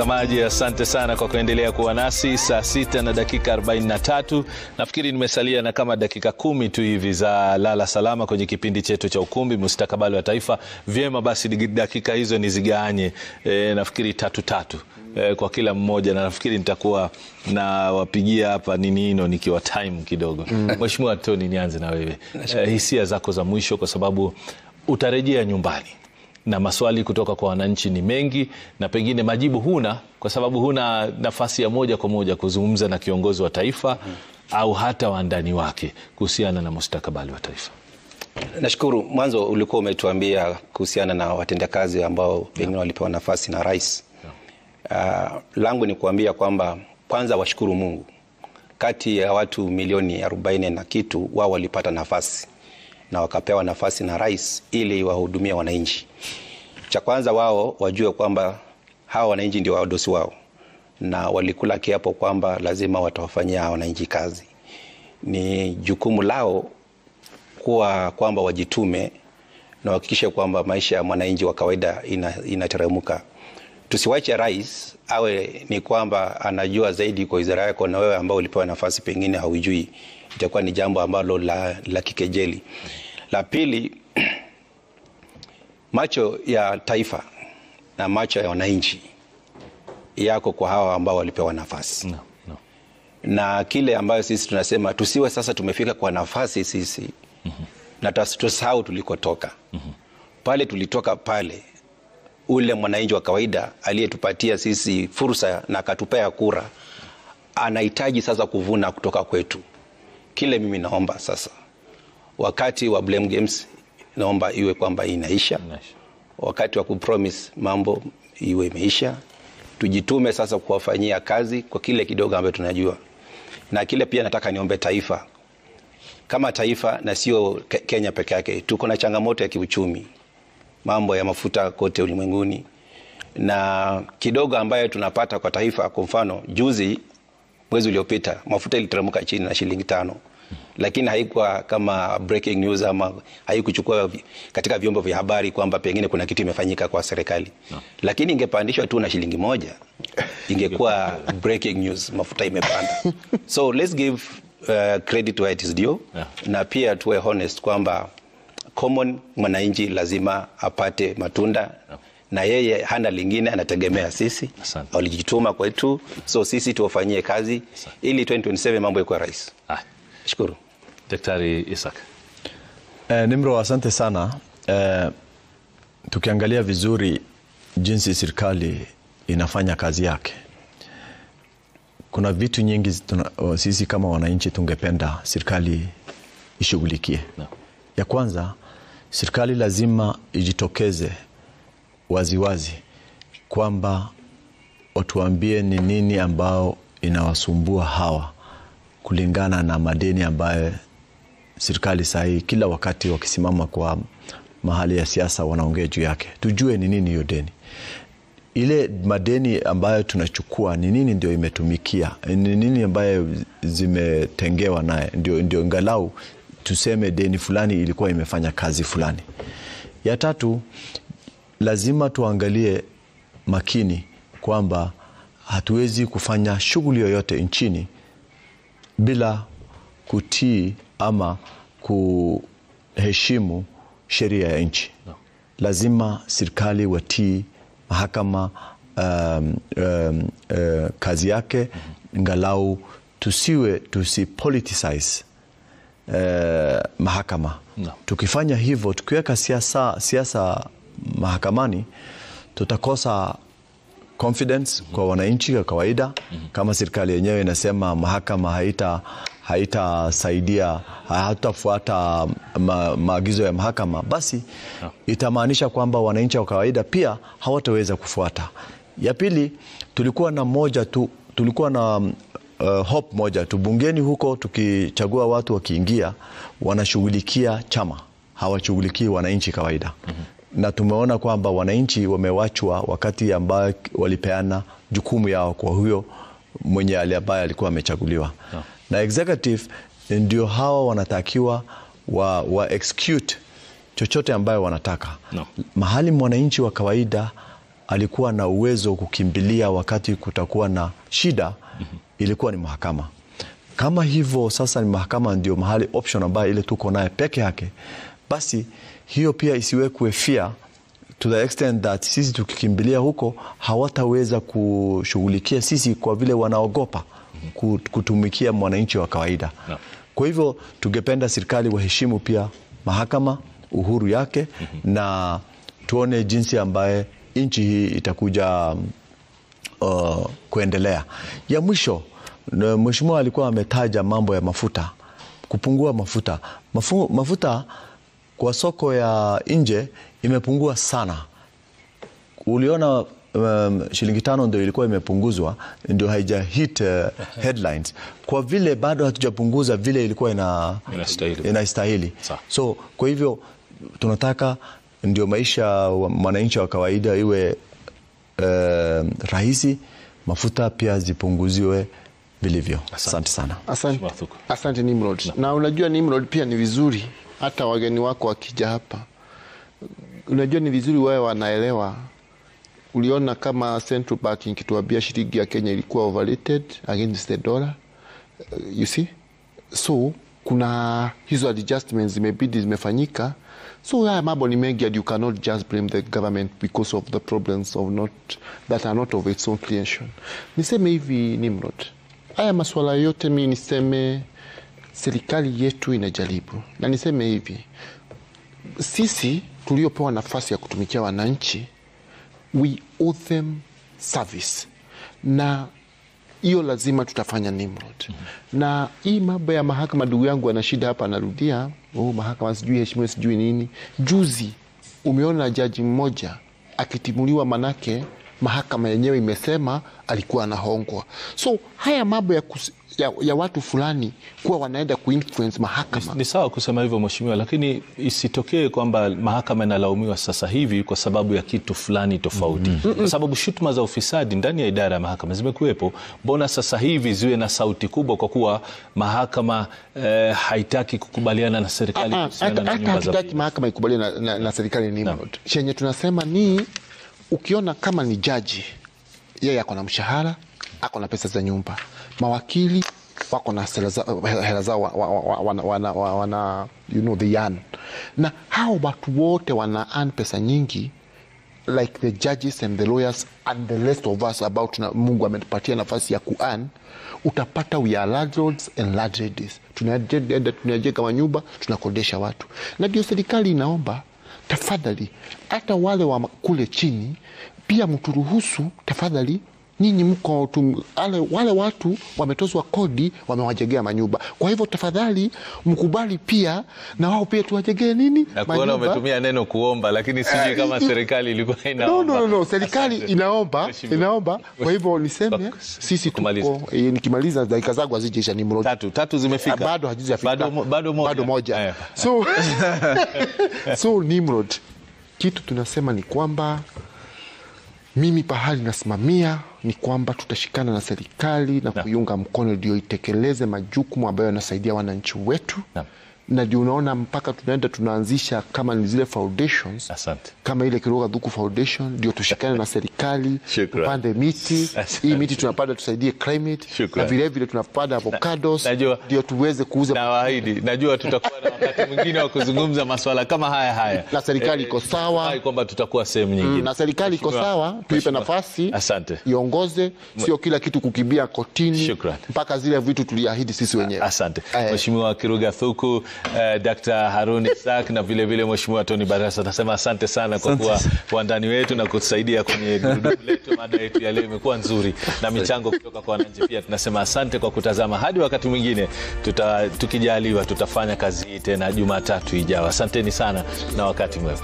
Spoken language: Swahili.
Mtazamaji, asante sana kwa kuendelea kuwa nasi. Saa sita na dakika 43, nafikiri nimesalia na kama dakika kumi tu hivi za lala salama kwenye kipindi chetu cha Ukumbi Mustakabali wa Taifa. Vyema basi, dakika hizo nizigawanye, e, nafikiri tatu tatu e, kwa kila mmoja, na nafikiri nitakuwa nawapigia hapa nini hino nikiwa time kidogo. Mheshimiwa Tony, nianze na wewe e, hisia zako za mwisho, kwa sababu utarejea nyumbani na maswali kutoka kwa wananchi ni mengi, na pengine majibu huna, kwa sababu huna nafasi ya moja kwa moja kuzungumza na kiongozi wa taifa mm, au hata wandani wake kuhusiana na mustakabali wa taifa. Nashukuru. Mwanzo ulikuwa umetuambia kuhusiana na watendakazi ambao pengine walipewa nafasi na rais. Uh, langu ni kuambia kwamba kwanza washukuru Mungu, kati ya watu milioni arobaini na kitu wao walipata nafasi na wakapewa nafasi na rais ili wahudumie wananchi. Cha kwanza wao wajue kwamba hawa wananchi ndio wadosi wao, na walikula kiapo kwamba lazima watawafanyia wananchi kazi. Ni jukumu lao kuwa kwamba wajitume na wahakikishe kwamba maisha ya mwananchi wa kawaida inateremka. Tusiwache rais awe ni kwamba anajua zaidi kwa wizara yako, na wewe ambao ulipewa nafasi pengine haujui itakuwa ni jambo ambalo la, la kikejeli. La pili, macho ya taifa na macho ya wananchi yako kwa hawa ambao walipewa nafasi No, no. na kile ambayo sisi tunasema tusiwe sasa tumefika kwa nafasi sisi mm -hmm. na tusahau tulikotoka mm -hmm. pale tulitoka pale ule mwananchi wa kawaida aliyetupatia sisi fursa na akatupea kura anahitaji sasa kuvuna kutoka kwetu kile mimi naomba sasa, wakati wa blame games naomba iwe kwamba inaisha. Wakati wa kupromise mambo iwe imeisha. Tujitume sasa kuwafanyia kazi kwa kile kidogo ambacho tunajua, na kile pia nataka niombe taifa kama taifa, na sio Kenya peke yake. Tuko na changamoto ya kiuchumi, mambo ya mafuta kote ulimwenguni, na kidogo ambayo tunapata kwa taifa. Kwa mfano juzi mwezi uliopita mafuta iliteremka chini na shilingi tano, lakini haikuwa kama breaking news ama haikuchukua katika vyombo vya habari kwamba pengine kuna kitu imefanyika kwa serikali no. Lakini ingepandishwa tu na shilingi moja ingekuwa breaking news, mafuta imepanda. So let's give uh, credit where it is due yeah. Na pia tuwe honest kwamba common mwananchi lazima apate matunda no na yeye hana lingine, anategemea sisi, walijituma kwetu, so sisi tuwafanyie kazi Asante. ili 2027 mambo ikuwa rahisi. Shukuru Daktari Isaac. Eh, Nimro, asante sana. Eh, tukiangalia vizuri jinsi serikali inafanya kazi yake, kuna vitu nyingi tuna, sisi kama wananchi tungependa serikali ishughulikie no. Ya kwanza serikali lazima ijitokeze waziwazi kwamba watuambie ni nini ambao inawasumbua hawa kulingana na madeni ambayo serikali sahii kila wakati wakisimama kwa mahali ya siasa wanaongea juu yake. Tujue ni nini hiyo deni, ile madeni ambayo tunachukua ni nini ndio imetumikia, ni nini ambayo zimetengewa naye, ndio, ndio ingalau tuseme deni fulani ilikuwa imefanya kazi fulani. Ya tatu lazima tuangalie makini kwamba hatuwezi kufanya shughuli yoyote nchini bila kutii ama kuheshimu sheria ya nchi no. Lazima serikali watii mahakama um, um, uh, kazi yake mm -hmm. Ngalau tusiwe tusipoliticize uh, mahakama no. Tukifanya hivyo tukiweka siasa siasa mahakamani tutakosa confidence mm -hmm. kwa wananchi wa kawaida mm -hmm. Kama serikali yenyewe inasema mahakama haita haitasaidia hatutafuata ma, maagizo ya mahakama, basi yeah. Itamaanisha kwamba wananchi wa kawaida pia hawataweza kufuata. Ya pili, tulikuwa na moja tu, tulikuwa na uh, hope moja tu bungeni huko, tukichagua watu wakiingia, wanashughulikia chama, hawashughulikii wananchi kawaida mm -hmm. Na tumeona kwamba wananchi wamewachwa wakati ambayo walipeana jukumu yao kwa huyo mwenye ambaye alikuwa amechaguliwa yeah. Na executive ndio hawa wanatakiwa wa, wa execute chochote ambayo wanataka No. mahali mwananchi wa kawaida alikuwa na uwezo wa kukimbilia wakati kutakuwa na shida ilikuwa ni mahakama kama hivyo sasa ni mahakama ndio mahali option ambayo ile tuko naye peke yake basi hiyo pia isiwekwe fear to the extent that sisi tukikimbilia huko hawataweza kushughulikia sisi kwa vile wanaogopa ku- kutumikia mwananchi wa kawaida No. kwa hivyo tungependa serikali waheshimu pia mahakama uhuru yake na tuone jinsi ambaye nchi hii itakuja uh, kuendelea. Ya mwisho, na mheshimiwa alikuwa ametaja mambo ya mafuta, kupungua mafuta. Mafu, mafuta kwa soko ya nje imepungua sana. Uliona um, shilingi tano ndio ilikuwa imepunguzwa, ndio haija hit uh, headlines kwa vile bado hatujapunguza vile ilikuwa ina, Inastahili. inastahili. Sawa. So kwa hivyo tunataka ndio maisha wa mwananchi wa kawaida iwe eh, rahisi, mafuta pia zipunguziwe vilivyo. Asante sana. Asante, Mheshimiwa Thuku. asante Nimrod. Na unajua Nimrod, pia ni vizuri hata wageni wako wakija hapa, unajua ni vizuri wawe wanaelewa. Uliona kama Central Bank ikituambia shilingi ya Kenya ilikuwa overrated against the dollar, uh, you see, so kuna hizo adjustments zimebidi zimefanyika. So haya mambo ni mengi and you cannot just blame the government because of the problems of not, that are not of its own creation. Niseme hivi Nimrod, haya masuala yote mi niseme serikali yetu inajaribu, na niseme hivi, sisi tuliopewa nafasi ya kutumikia wananchi, we owe them service, na hiyo lazima tutafanya Nimrod. Na hii mambo ya mahakama, ndugu yangu ana shida hapa, anarudia oh, mahakama sijui heshimiwa sijui nini. Juzi umeona jaji mmoja akitimuliwa, manake mahakama yenyewe imesema alikuwa anahongwa. So haya mambo ya, kus, ya, ya watu fulani kuwa wanaenda kuinfluence mahakama Ni sawa kusema hivyo mheshimiwa, lakini isitokee kwamba mahakama inalaumiwa sasa hivi kwa sababu ya kitu fulani tofauti, kwa sababu shutuma za ufisadi ndani ya idara ya mahakama zimekuwepo. Mbona sasa hivi ziwe na sauti kubwa kwa kuwa mahakama eh, haitaki kukubaliana na serikali Ah, kuhusiana hata na hata nyumba za hatutaki mahakama ikubaliwe na, na, na serikali Nimrod. Chenye tunasema ni ukiona kama ni jaji, yeye ako na mshahara, ako na pesa za nyumba, mawakili wako na hela za- hela zao wa- wa- wa- wana, wana, wana, wana, you know, they earn. na hao watu wote wana earn pesa nyingi like the judges and the lawyers and the rest of us about na Mungu ametupatia nafasi ya kuan, utapata we are landlords and landladies. Tunaenda tunajenga manyumba tunakodesha watu, na ndio serikali inaomba tafadhali, hata wale wa kule chini pia mturuhusu tafadhali nyinyi mko tu, wale, wale watu wametozwa kodi wamewajegea manyumba. Kwa hivyo tafadhali mkubali pia na wao pia tuwajegee nini na kuona umetumia neno kuomba, lakini sijui kama serikali ilikuwa No, inaomba. no, no, no. Serikali Asante. inaomba Mheshimiwa. inaomba. Kwa hivyo niseme Kwa- sisi kumaliza. tuko eh, nikimaliza dakika zangu hazijaisha ni mrodi Tatu, tatu zimefika. Ah, bado hazijafika Bado mo- bado moja. bado moja. Eh. So, so Nimrod, kitu tunasema ni kwamba mimi pahali nasimamia ni kwamba tutashikana na serikali na kuiunga mkono ndio itekeleze majukumu ambayo yanasaidia wananchi wetu Naam. na ndio unaona mpaka tunaenda tunaanzisha kama ni zile foundations Asante. kama ile Kiroga Dhuku Foundation ndio tushikane na serikali Shukran. tupande miti Asante. hii miti tunapanda tusaidie climate Shukran. na vilevile tunapanda avocados najua- ndio tuweze kuuza Nawaahidi, najua tutakuwa na wakati mwingine wa kuzungumza masuala kama haya haya, Na serikali iko sawa. natumai kwamba tutakuwa sehemu nyingine. na serikali iko Mheshimiwa- sawa, tuipe Mheshimiwa. nafasi Asante. iongoze, sio kila kitu kukimbia kotini Shukran. mpaka zile vitu tuliahidi sisi wenyewe. Asante Eh. Mheshimiwa Kiruga Thuku, eh, Dr. Harun Isaac na vile vile Mheshimiwa Tony Barasa, nasema asante sana kwa kuwa wandani wetu na kutusaidia kwenye gurudumu letu. Mada yetu ya leo imekuwa nzuri na michango kutoka kwa wananchi pia. Tunasema asante kwa kutazama. Hadi wakati mwingine tuta, tukijaliwa tutafanya kazi hii tena Jumatatu ijayo. Asanteni sana na wakati mwema.